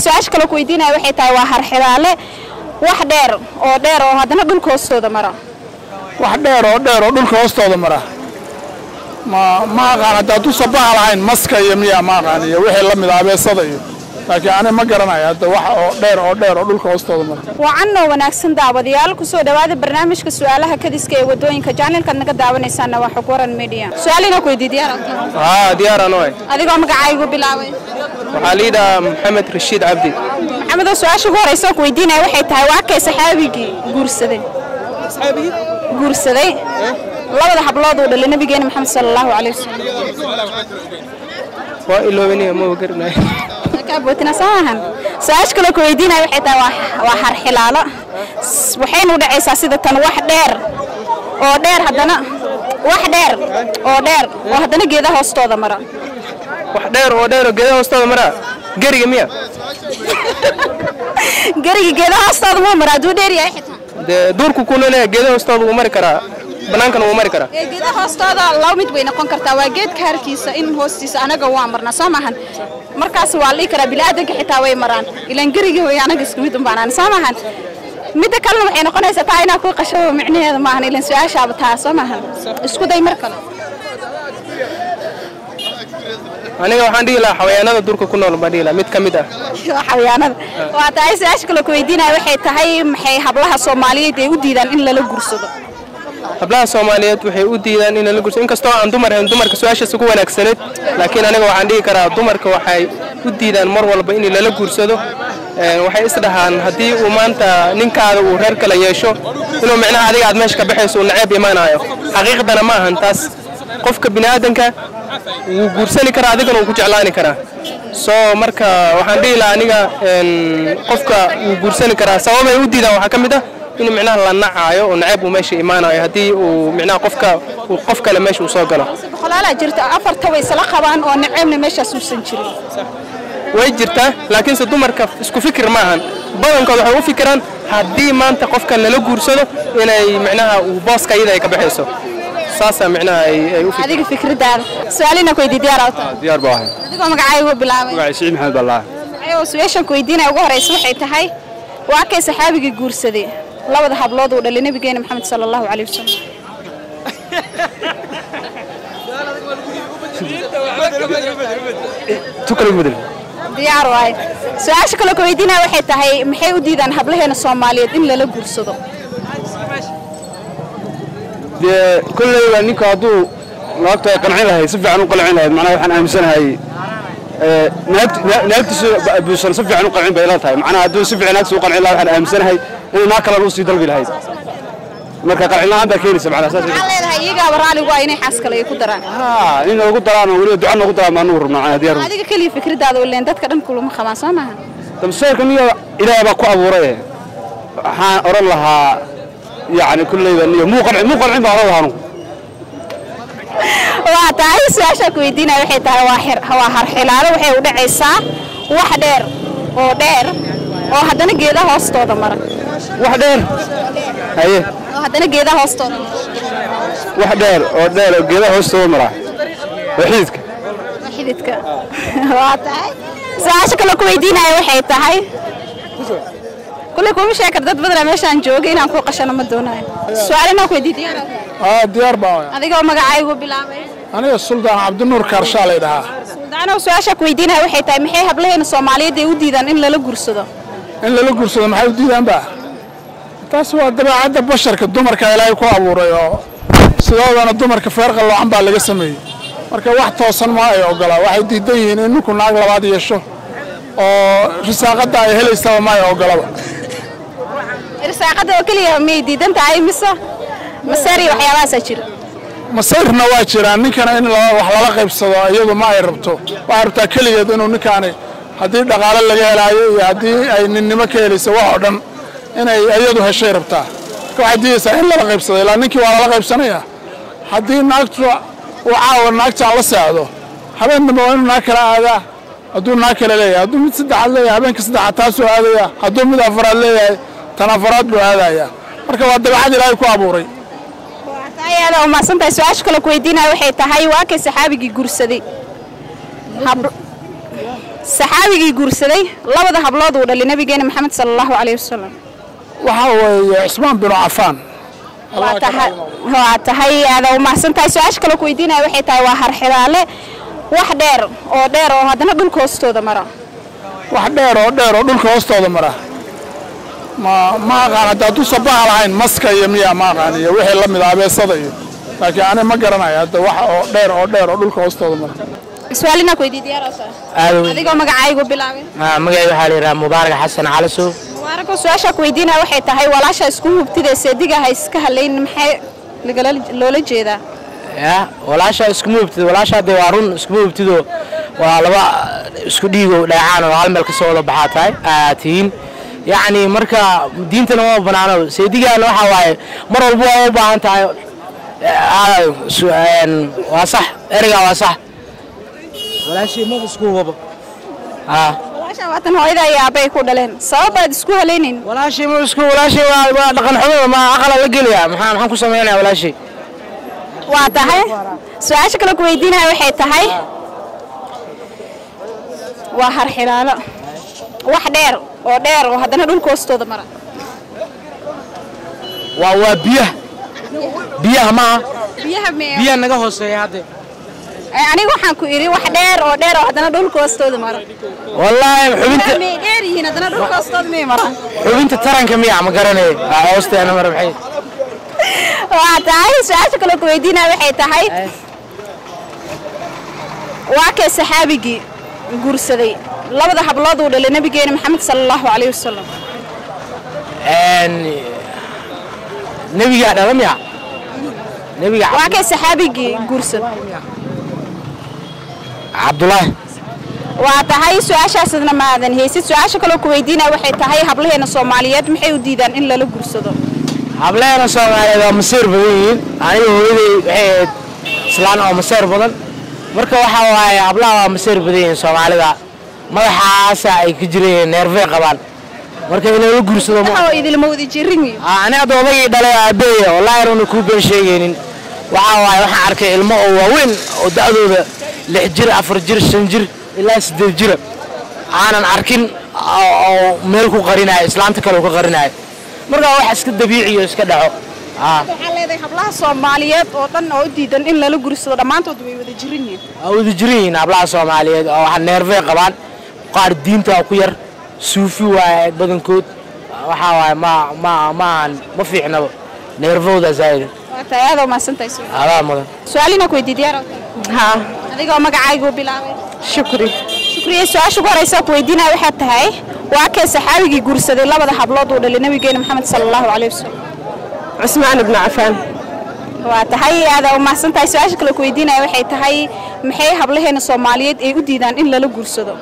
su-aasha kale ku weydiinaya waxay tahay waa harxilaale wax dheer oo dheer oo haddana dhulka hoostooda mara wax dheer oo dheer oo dhulka hoostooda mara ma ma aqaan hadda hadduu sabaha lahayn maska iyo miyaa ma aqaan iyo wixii la mid ah abeesada iyo laakiin ani ma garanayo hadda wax oo dheer oo dheer oo dhulka hoostooda mara wacan oo wanaagsan daawadayaal kusoo dhawaada barnaamijka su-aalaha kadiska ee wadooyinka jaanilkaad naga daawanaysaana waa xog waran media su-aalina ku weydiiy diyaar haa diyaaraan waay adigoo magacaygu bilaabay waxaa liidhaa maxamed rashiid cabdi maxamedoo su-aasha ugu horeysa oo ku weydiinaya waxay tahay waa kay saxaabigii guursaday guursaday labada hablood uu dhalay nabigeena maxamed sala allahu calayh wasalam waa iloobanaya ma garanayo kaabotina soo maahan su-aasha kaloo ku weydiinaya waxay tahay waa- waa harxilaalo S- waxayna u dhacaysaa sida tan wax dheer oo dheer haddana wax dheer oo dheer oo haddana geedaha hoostooda mara wax dheer oo dheer oo geedaha hoostooda maraa geriga miya geriga geedaha hoostooda muu mara hadduu dheer yahay xitaa dee duurku ku noolyahay geedaha hoostooda wuu mari karaa bannaankana wuu mari karaa ee geedaha hoostooda laba mid bay noqon kartaa waa geedka harkiisa in hoostiisa anaga waa marnaa soo maahan markaas waa la dhihi karaa bini'aadanka xitaa way maraan ilaan gerigii way anaga isku mid unbaanaan soo maahan midda kalena waxay noqonaysaa taa inaa ku qasho micnaheeda maahan ilaan su-aashaaba taa soo maahan isku day mar kale aniga waxaan dhihi lahaa xawayaanada duurka ku nool baan dhihi lahaa mid ka mid ah waa xayawaanada waa tahay su-aasha kale ku weydiinaya waxay tahay maxay hablaha soomaaliyeed ay u diidaan in lala gursado hablaha soomaaliyeed waxay u diidaan in lala gurso inkastoo aan dumar ahayn dumarka su-aashaas ugu wanaagsaneed laakiin aniga waxaan dhihi karaa dumarka waxay u diidaan mar walba in lala guursado Een, waxay isdhahaan haddii uu maanta ninkaada uu reer kale yeesho inuu micnaha adiga aad meesha ka baxayso uu naceeb imaanayo xaqiiqdana ma ahan taas qofka bini'aadanka wuu guursani karaa adigana wuu ku jeclaani karaa soo marka waxaan dhihi lahaa aniga een, qofka wuu guursani karaa sababay u diidaan waxaa ka mid ah in micnaha la nacaayo oo naceeb uu meesha imaanayo haddii uu micnaha qofka uu qof kale meesha uu soo galo boqolaalaa jirta afarta way isla qabaan oo naceebna meeshaas uusan jirin way jirtaa laakiinse dumarka isku fikir ma ahan badankood waxay u fikiraan haddii maanta qofka lala guursado inay micnaha uu booska iyada ay ka baxayso saasaa micnaha ay ay u fikiraan adiga fikradaada su-aalina ku weydiiy diyaar awta diyaar baa ahay adigoo magacaygu bilaabay magacay siciid maxamed baa lahaa ayuu su-aashan ku weydiinaya ugu horeysa waxay tahay waa kay saxaabigii guursaday labada hablood uu dhalay nabigeena maxamed sala allahu calayh wasalam tu kale bedel diyaar waaye su-aasha kale ku weydiinaya waxay tahay maxay u diidaan hablaheena soomaaliyeed in lala guursado dee kolleyba ninka hadduu naagtu ay qancin lahayd si fiican u qancin lahayd macnaha waxaan aaminsanahay ee, naagt- na- naagtiisu ba- buusan si fiican u qancin bay ila tahay macnaha hadduu si fiican naagtiisu u qancin lahaa waxaan aaminsanahay inay naag kalena usii dalbi lahayd marka qancin la'aan baa keenaysa macnaha saas waxaan leedahay iyagaaba raaligu ah inay xaas kale ay ku daraan haa in noogu daraan oo weliba duca noogu daraan baa nugu rabnaa macnaha diyaar adiga keliya fikradaada ileen dadka dhan kulama qabaan soo maaha tamseerka niyo ilaahay baa ku abuuray waxaan oran lahaa yacni kolleyba niyo muu qancin muu qancin baan oran lahaa anugu waa tahay su-aashaa ku weydiinaya waxay tahay waa xir- waa harxilaalo waxay u dhacaysaa wax dheer oo dheer oo haddana geedaha hoostooda mara wax dheer haye oo haddana geedaha hoostooda mara wax dheer oo dheer oo geedaha hoostooda maraa waa xididka waa xididka waa tahay su-aasha kale ku weydiinaya waxay tahay kulley kuma sheegi kar dad badanaa meeshaan jooga inaan ku qashano ma doonayo su-aalina ku weydiiy diyaar aa diyaar baa waaya adigoo magacaygu bilaabay aniga suldaan cabdinuur kaarshaa lay dhahaa suldaanow su-aasha ku weydiinaya waxay tahay maxay hablaheena soomaaliyeed ay u diidaan in lala gursado in lala guursado maxay u diidaan ba taas waa dabeecadda basharka dumarka ilaahay ku abuuray oo sidoodana dumarka feer qalloocan baa laga sameeyey marka wax toosan ma ay ogolaa waxay diidan yihiin in ninku naag labaad yeesho oo risaaqadda ay helaysaba ma ay ogolaba irsaaqada oo keliya miyay diidan tahay mise maseer iyo waxyaabahaasaa jira masayrna waa jiraan ninkana in la- wax lala qaybsado iyadu ma ay rabto waxay rabtaa keligeed inuu ninkaani haddii dhaqaale laga helaayo iyo haddii ay ninnimo ka helayso wax oo dhan inay iyadu heshay rabtaa marka waxay diidaysaa in lala qaybsado ilaa ninkii waa lala qaybsanaya haddii naagtu uu caawa naagtaan la seexdo habeen dambe waa inuu naag kala aadaa hadduu naag kale leeyahay hadduu mid saddexaad leeyahay habeenka saddexaad taasuu aadaya hadduu mid afaraad leeyahay tan afaraad buu aadaya marka waa dabeecad ilaahay ku abuuray ayaada umaasan tahay su-aasha kale ku weydiinaya waxay tahay waa kay saxaabigii gursaday Hab- saxaabigii guursaday labada hablood uu dhalay nabigeena maxamed sala allahu calayhi wasalam waxaa weeye cusmaan binu cafaan waa tahay waa tahay aada u mahadsan tahay su-aasha kale ku weydiinaya waxay tahay waa harxidaale wax dheer oo dheer oo haddana dhulka hoostooda mara wax dheer oo dheer oo dhulka hoostooda mara ma ma aqaan hadda hadduu sabaha lahayn maska iyo miyaa ma aqaan iyo wixii la mid ah abeesada iyo laakiin ani ma garanayo hadda wax oo dheer oo dheer oo dhulka hoostooda mara su-aalina ku weydiiy diyaarasa adigoo magacaygu bilaabay magacay waxaa la yidhaha mubaarak xasan calasow mubaarako su-aasha ku weydiinaya waxay tahay walaasha isku hubtida seediga ha iska halayn maxay lagala loola jeedaa ya walaashaa iskuma hubtid walaashaa dee waa run iskuma hubtido waa laba isku dhiigo dheecaan oo hal meel kasoo wada baxaa tahay aa tihiin yacni marka diintana ma banaano seedigaana waxaa waaye mar walba waa u baahan tahay Ah, su- een, waa sax ereygaa waa sax walaashii maba isku hubaba aa walaasha waatan hooyada iyo aabay ku dhaleen sababaad isku halaynayn walaashii ma isku walaashii waa waa dhaqan xumo ma aqala la gelaya maxaa maxaan ku sameynaya walaashii waa tahay su-aasha kale ku weydiinaya waxay tahay waa harxilaalo wax dheer oo dheer oo haddana dhulka hoostooda mara waa waa biyaha biyaha maaha biyaha mee biyaha naga hooseeya hadde aniga waxaan ku idhi wax dheer oo dheer oo haddana dhulka hoostooda mara wallaahi xubinta may dheer yihiin haddana dhulka hoostooda may maraan xubinta taranka miya ma garanayo Aa, hoosteena mara maxay waa tahay su-aasha kale ku weydiinaya waxay tahay waa kee saxaabigii guursaday labada hablood uu dhalay nabigeena maxamed sala allahu calayhi wasalam Een, nebigaa dhala miya nebiga waa kee saxaabigii guursaday cabdulaahi waa tahay su-aashaasna maadan haysid su-aasha kaloo ku weydiinaya waxay tahay hablaheena soomaaliyeed maxay u diidaan in lala guursado hableena soomaaliyeed waa maseer badan yihiin aniga hooyaday waxay ahayd islaan oo maseer badan marka waxaa waaye hablaha waa maseer badan yihiin soomaalida madaxaasa ay ka jireen neerfey qabaan marka in lala guursado ma oo idilma wada jirin wiil Aa, ani hadda odagii dhalay aabeeya wallaahi runa kuu been sheegaynin waxaa waaye waxaan arkay ilmo oo waaweyn oo da'dooda lix jir afar jir shan jir ilaa siddeed jira aanan arkin oo oo meel ku qarinayo islaanta kale uu ka qarinayo marka wax iska dabiiciyo iska dhaco Aa, waxaa leedahay hablaha soomaaliyeed oo dhan oo u diidan in lala guursado dhammaantood way wada jirin yihiin waa wada jiran yihiin hablaha soomaaliyeed oo waxa neerfey qabaan qaar diinta ku yar suufi waaye badankood waxaa waaye ma ma ma aan ma fiicnaba neerfowda zaa'id waa tahay aad oo mahadsantahay su- adaa mudan su-aalina ku weydiiy diyaar haa adigoo magacaygu bilaabay shukri shukriye su-aasha ugu horeysa ku weydiinaya waxay tahay waa kee saxaabigii guursaday labada hablood uu dhalay nabigeena maxamed sala allahu calayhi wasalam cusmaan ibnu cafaan waa tahay aada u mahadsan tahay su-aasha kale ku weydiinaya waxay tahay maxay hablaheena soomaaliyeed ay u diidaan in lala guursado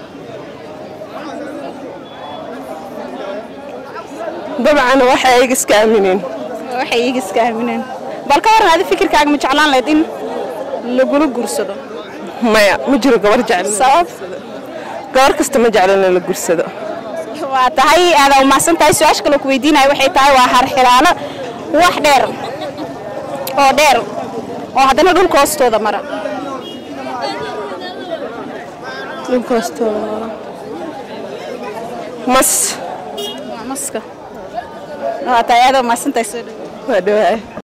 dabcan waxay ayaga iska aamineen waxay iyaga iska aamineen bal ka waran adi fikirkaaga ma jeclaan lahayd in lagula guursado maya ma jiro gabar jecel sabab gabar kasta ma jeclan in la gursado waa tahay aada u mahadsan tahay su-aasha kale ku weydiinaya waxay tahay waa harxilaalo wax dheer oo dheer oo haddana dhulka hoostooda mara dhulka hoostooda mara mas waa maska waa tahay aada u mahadsan tahay soo dhawo waa dhawaay